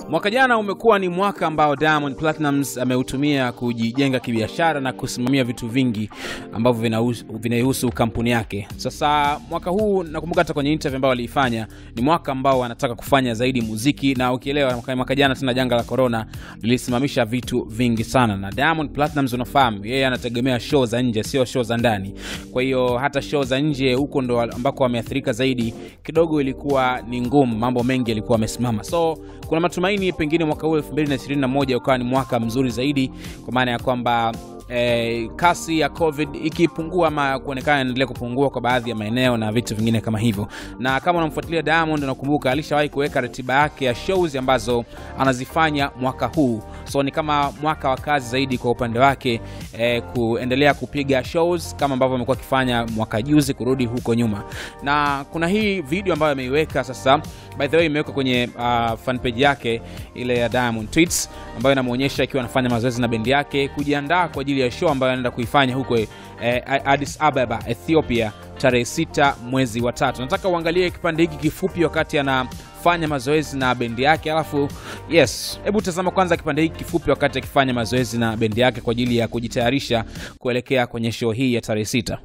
Mwaka jana umekuwa ni mwaka ambao Diamond Platnumz ameutumia kujijenga kibiashara na kusimamia vitu vingi ambavyo vinahusu- vinaihusu kampuni yake. Sasa mwaka huu nakumbuka hata kwenye interview ambayo aliifanya ni mwaka ambao anataka kufanya zaidi muziki, na ukielewa mwaka, mwaka jana tena janga la corona lilisimamisha vitu vingi sana, na Diamond Platnumz unafahamu yeye anategemea show za nje, sio show za ndani. Kwa hiyo hata show za nje huko ndo ambako wameathirika zaidi, kidogo ilikuwa ni ngumu, mambo mengi yalikuwa yamesimama. So kuna matumaini pengine mwaka huu 2021 ukawa ni mwaka mzuri zaidi, kwa maana ya kwamba eh, kasi ya covid ikipungua ama kuonekana inaendelea kupungua kwa baadhi ya maeneo na vitu vingine kama hivyo. Na kama unamfuatilia Diamond, unakumbuka alishawahi kuweka ratiba yake ya shows ambazo anazifanya mwaka huu, so ni kama mwaka wa kazi zaidi kwa upande wake eh, kuendelea kupiga shows kama ambavyo amekuwa akifanya mwaka juzi kurudi huko nyuma. Na kuna hii video ambayo ameiweka sasa, by the way, imewekwa kwenye uh, fan page yake ile ya Diamond Tweets ambayo inamwonyesha akiwa anafanya mazoezi na bendi yake kujiandaa kwa ajili ya show ambayo anaenda kuifanya huko eh, Addis Ababa, Ethiopia tarehe sita mwezi wa tatu. Nataka uangalie kipande hiki kifupi wakati anafanya mazoezi na bendi yake, alafu yes, hebu tazama kwanza kipande hiki kifupi wakati akifanya mazoezi na bendi yake kwa ajili ya kujitayarisha kuelekea kwenye show hii ya tarehe sita.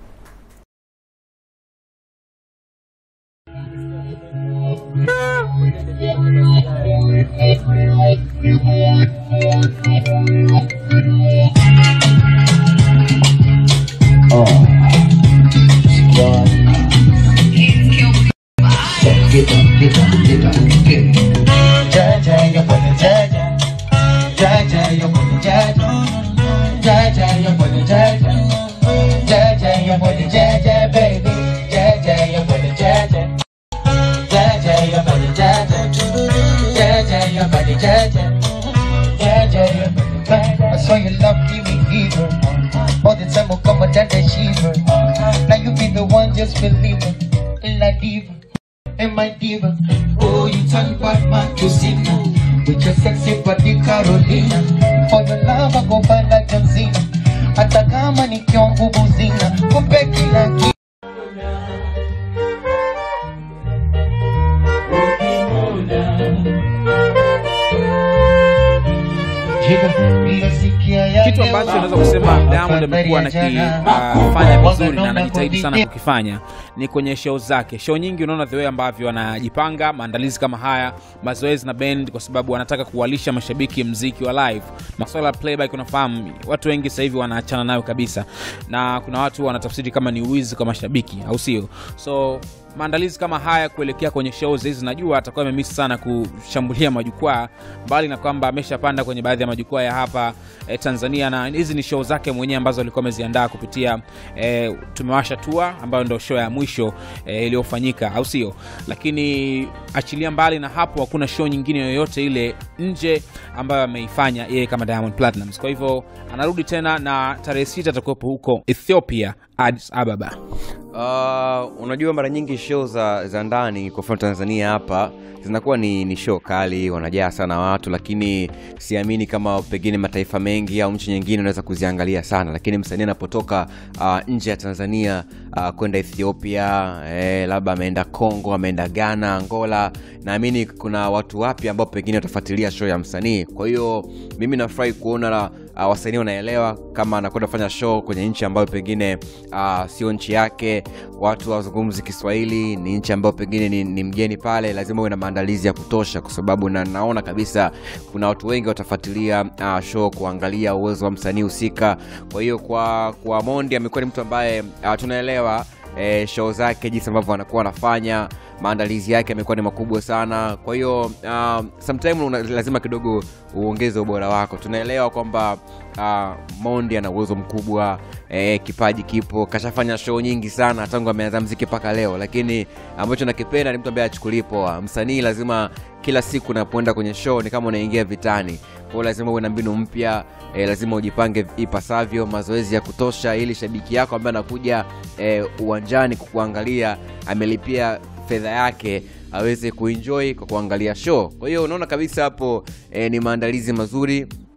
I saw you love me evil. All the time will come and then shiver. Now you be the one, just believe it. La diva, and my diva. Oh, you turn Batman to sinner. With your sexy body Carolina. For your love I go by like John Cena. Hata kama nikiwa nguvu zina, kupe kila kitu. kitu ambacho naweza kusema Diamond amekuwa anakifanya vizuri na anajitahidi sana kukifanya ni kwenye show zake. Show nyingi unaona the way ambavyo anajipanga maandalizi kama haya, mazoezi na band, kwa sababu anataka kuwalisha mashabiki mziki wa live. Masuala ya playback, unafahamu watu wengi sasa hivi wanaachana nayo kabisa, na kuna watu wanatafsiri kama ni uwizi kwa mashabiki, au sio? So maandalizi kama haya kuelekea kwenye shows hizi, najua atakuwa amemiss sana kushambulia majukwaa, mbali na kwamba ameshapanda kwenye baadhi ya majukwaa ya hapa eh, Tanzania, na hizi ni show zake mwenyewe ambazo alikuwa ameziandaa kupitia eh, tumewasha tour ambayo ndio show ya mwisho eh, iliyofanyika, au sio? Lakini achilia mbali na hapo, hakuna show nyingine yoyote ile nje ambayo ameifanya yeye kama Diamond Platnumz. Kwa hivyo anarudi tena na tarehe sita atakuwepo huko Ethiopia, Addis Ababa. Uh, unajua mara nyingi show za, za ndani kwa mfano Tanzania hapa zinakuwa ni, ni show kali, wanajaa sana watu, lakini siamini kama pengine mataifa mengi au nchi nyingine unaweza kuziangalia sana, lakini msanii anapotoka uh, nje ya Tanzania uh, kwenda Ethiopia eh, labda ameenda Congo, ameenda Ghana, Angola, naamini kuna watu wapya ambao pengine watafuatilia show ya msanii. Kwa hiyo mimi nafurahi kuona la, uh, wasanii wanaelewa kama anakwenda kufanya show kwenye nchi ambayo pengine uh, sio nchi yake, watu wazungumzi Kiswahili, ni nchi ambayo pengine ni, ni mgeni pale, lazima uwe na maandalizi ya kutosha, kwa sababu na naona kabisa kuna watu wengi watafuatilia uh, show kuangalia uwezo wa msanii husika. Kwa hiyo kwa kwa Mondi amekuwa ni mtu ambaye uh, tunaelewa eh, show zake jinsi ambavyo anakuwa anafanya maandalizi yake yamekuwa ni makubwa sana kwa hiyo uh, sometime una, lazima kidogo uongeze ubora wako tunaelewa kwamba uh, mondi ana uwezo mkubwa eh, kipaji kipo kashafanya show nyingi sana tangu ameanza mziki mpaka leo lakini ambacho nakipenda ni mtu ambaye achukuli poa msanii lazima kila siku unapoenda kwenye show ni kama unaingia vitani kwao lazima uwe na mbinu mpya e, lazima ujipange ipasavyo mazoezi ya kutosha ili shabiki yako ambaye anakuja e, uwanjani kukuangalia amelipia fedha yake aweze kuenjoy kwa kuangalia show kwa hiyo unaona kabisa hapo e, ni maandalizi mazuri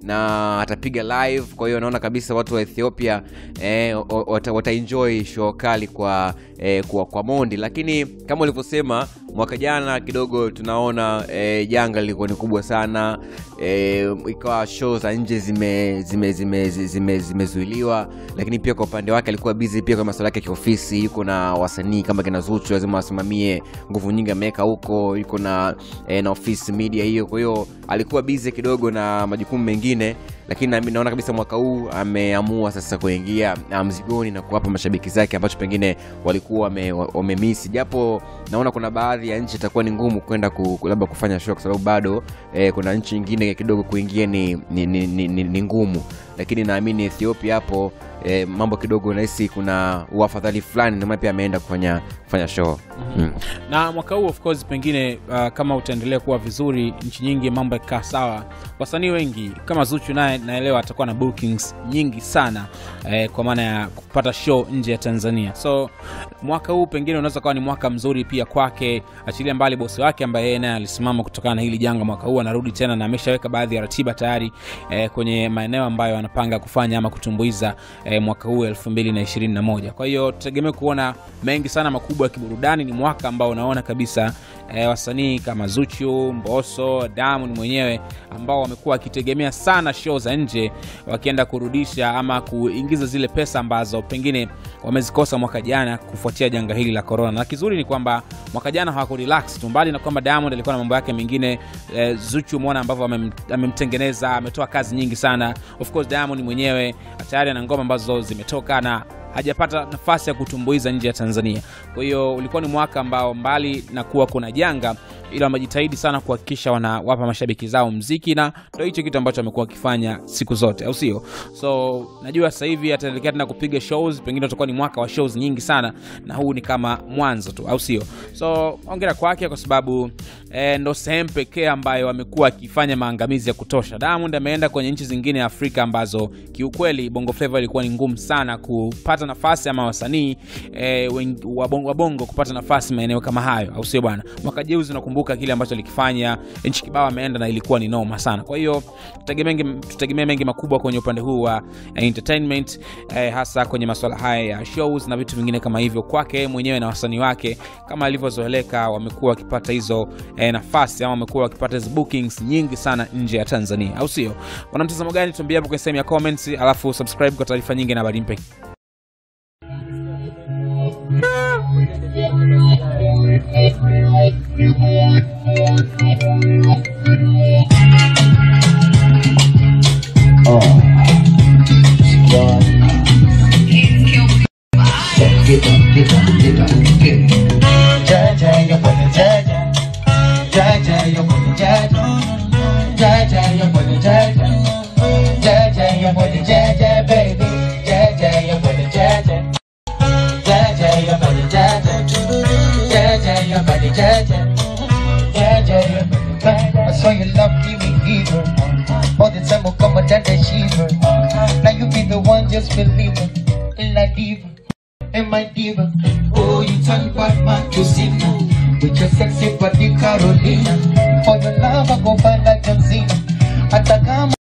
na atapiga live kwa hiyo naona kabisa watu wa ethiopia eh, o- wata, wataenjoy show kali kwa, eh, kwa, kwa mondi lakini kama ulivyosema mwaka jana kidogo tunaona eh, janga lilikuwa ni kubwa sana eh, ikawa show za nje zimezuiliwa zime, zime, zime, zime, zimezuiliwa. lakini pia kwa upande wake alikuwa busy pia kwa masuala yake ya kiofisi yuko na wasanii kama kina zuchu lazima wasimamie nguvu nyingi ameweka huko yuko na eh, na office media hiyo kwa hiyo alikuwa busy kidogo na majukumu mengine lakini nami naona kabisa mwaka huu ameamua sasa kuingia ah, mzigoni na kuwapa mashabiki zake ambacho pengine walikuwa wame- wamemisi japo naona kuna baadhi ya nchi itakuwa ni ngumu kwenda ku, ku- labda kufanya show kwa sababu bado eh, kuna nchi nyingine kidogo kuingia ni, ni, ni, ni, ni, ni ngumu lakini naamini ethiopia hapo eh, mambo kidogo nahisi kuna uafadhali fulani ndio maana pia ameenda kufanya kufanya show mm. na mwaka huu of course pengine uh, kama utaendelea kuwa vizuri nchi nyingi mambo yakikaa sawa wasanii wengi kama zuchu naye naelewa atakuwa na bookings nyingi sana eh, kwa maana ya kupata show nje ya tanzania so mwaka huu pengine unaweza kawa ni mwaka mzuri pia kwake achilia mbali bosi wake ambaye yeye naye alisimama kutokana na hili janga mwaka huu anarudi tena na ameshaweka baadhi ya ratiba tayari eh, kwenye maeneo ambayo anapanga kufanya ama kutumbuiza eh, mwaka huu 221 kwa hiyo tutegemee kuona mengi sana makubwa ya kiburudani ni mwaka ambao unaona kabisa eh, wasanii kama zuchu mboso diamond mwenyewe ambao wamekuwa wakitegemea sana show za nje wakienda kurudisha ama kuingiza zile pesa ambazo pengine wamezikosa mwaka jana kufuatia janga hili la corona na kizuri ni kwamba mwaka jana hawakurelax tu mbali na kwamba diamond alikuwa na mambo yake mengine eh, zuchu umeona ambavyo amem- amemtengeneza ametoa kazi nyingi sana of course diamond mwenyewe tayari ana ngoma ambazo zimetoka na hajapata nafasi ya kutumbuiza nje ya tanzania kwa hiyo ulikuwa ni mwaka ambao mbali na kuwa kuna janga ila wamejitahidi sana kuhakikisha wanawapa mashabiki zao mziki na ndo hicho kitu ambacho amekuwa akifanya siku zote au sio so najua sasa hivi ataelekea tena kupiga shows pengine utakuwa ni mwaka wa shows nyingi sana na huu ni kama mwanzo tu au sio so ongera kwake kwa sababu eh, ndo sehemu pekee ambayo amekuwa akifanya maangamizi ya kutosha diamond ameenda kwenye nchi zingine ya afrika ambazo kiukweli bongo flava ilikuwa ni ngumu sana kupata nafasi ama wasanii eh, wen- wa bongo, wa bongo kupata nafasi maeneo kama hayo au sio bwana mwaka jeuzi unakumbuka kile ambacho alikifanya nchi kibao ameenda na ilikuwa ni noma sana kwa hiyo tutegemee mengi- tutegemee mengi makubwa kwenye upande huu wa eh, entertainment eh, hasa kwenye masuala haya ya shows na vitu vingine kama hivyo kwake yeye mwenyewe na wasanii wake kama alivyozoeleka wamekuwa wakipata hizo eh, nafasi ama wamekuwa wakipata hizo bookings nyingi sana nje ya tanzania au sio una mtazamo gani tuambie hapo kwenye sehemu ya comments alafu subscribe kwa taarifa nyingi na habari mpya Get up, get up, get up, get up. Jaja, you wanna jaja. Jaja, you wanna jaja. Jaja, you wanna jaja. Jaja, you wanna jaja, baby. Jaja, you wanna jaja. Jaja, you wanna jaja. Jaja, you wanna jaja. Jaja, you wanna jaja. I saw you love me with evil. All the time will come down the shiver. Now you be the one, just believe it. La diva and my diva. Oh, you turn Batman to sinner with your sexy body, Carolina. For your love, I go find like John Cena. Hata kama